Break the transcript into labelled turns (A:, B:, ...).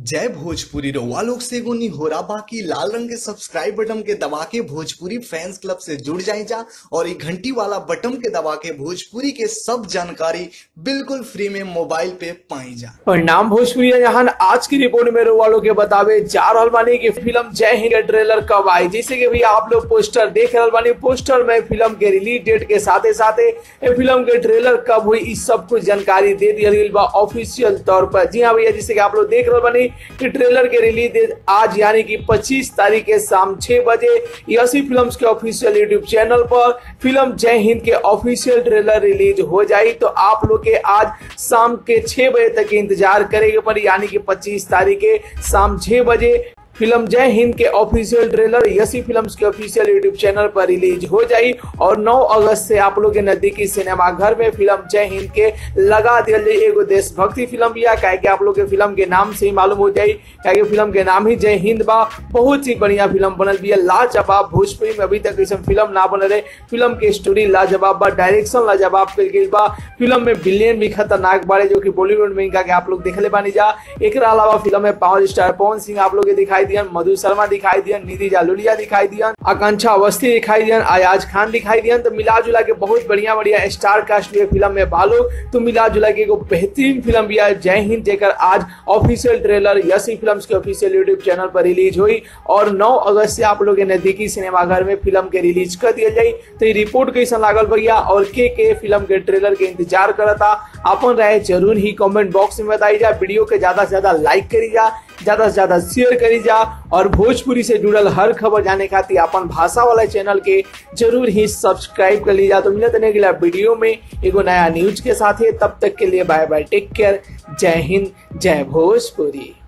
A: जय भोजपुरी रउआ लोग से एगो निहोरा बाकी लाल रंग के सब्सक्राइब बटन के दबा के भोजपुरी फैंस क्लब से जुड़ जाए जा और ये घंटी वाला बटन के दबा के भोजपुरी के सब जानकारी बिल्कुल फ्री में मोबाइल पे पाई जा
B: परिणाम भोजपुरी जहां आज की रिपोर्ट में वालों के बतावे जा रहल बानी कि फिल्म जय हिंद के ट्रेलर कब आई जैसे कि भैया आप लोग पोस्टर देख रहल बानी पोस्टर में फिल्म के रिलीज डेट के साथे साथे ये फिल्म के ट्रेलर कब हुई इस सब कुछ जानकारी दे दिया गई बा ऑफिशियल तौर पर जी हाँ भैया जैसे कि आप लोग देख रहल बानी कि ट्रेलर के रिलीज डेट आज यानी कि 25 तारीख के शाम 6 बजे यसी फिल्म्स के ऑफिशियल यूट्यूब चैनल पर फिल्म जय हिंद के ऑफिशियल ट्रेलर रिलीज हो जाई तो आप लोग के आज शाम के 6 बजे तक के इंतजार करेंगे पर यानी कि 25 तारीख के शाम 6 बजे फिल्म जय हिंद के ऑफिशियल ट्रेलर यसी फिल्म्स के ऑफिशियल यूट्यूब चैनल पर रिलीज हो जाई और 9 अगस्त से आप लोग के नजदीकी सिनेमा घर में फिल्म जय हिंद के लगा दिया जाए एगो देशभक्ति फिल्म बिया काहे कि आप लोग के फिल्म के नाम से ही मालूम हो जाई काहे कि फिल्म के नाम ही जय हिंद बा बहुत ही बढ़िया फिल्म बनल बिया लाजवाब भोजपुरी में अभी तक ऐसा फिल्म ना बनल रहे फिल्म के स्टोरी लाजवाब बा डायरेक्शन लाजवाब कल गई बा फिल्म में विलेन भी खतरनाक बाड़े जो कि बॉलीवुड में इनका के आप लोग देखले बानी जा एक अलावा फिल्म में पावर स्टार पवन सिंह आप लोग के दिखाई दिया मधु शर्मा दिखाई दिया निधि जालुलिया दिखाई दिया आकांक्षा अवस्थी दिखाई दिया अयाज खान दिखाई दिया तो मिला जुला के बहुत बढ़िया बढ़िया स्टार कास्ट भी फिल्म में बालो तो मिला जुला के एगो बेहतरीन फिल्म भी है जय हिंद जेकर आज ऑफिशियल ट्रेलर यसी फिल्म्स के ऑफिशियल यूट्यूब चैनल पर रिलीज हुई और 9 अगस्त से आप लोग के नजदीकी सिनेमा घर में फिल्म के रिलीज कर दिया जाई तो ये रिपोर्ट कैसा लागल भैया और के के फिल्म के ट्रेलर के इंतजार करता अपन राय जरूर ही कमेंट बॉक्स में बताई जा वीडियो के ज्यादा से ज्यादा लाइक करी जा ज्यादा से ज्यादा शेयर करी जा और भोजपुरी से जुड़ल हर खबर जाने खातिर अपन भाषा वाला चैनल के जरूर ही सब्सक्राइब कर लीजा तो मिलते नहीं अगला वीडियो में एगो नया न्यूज के साथ तब तक के लिए बाय बाय टेक केयर जय हिंद जय भोजपुरी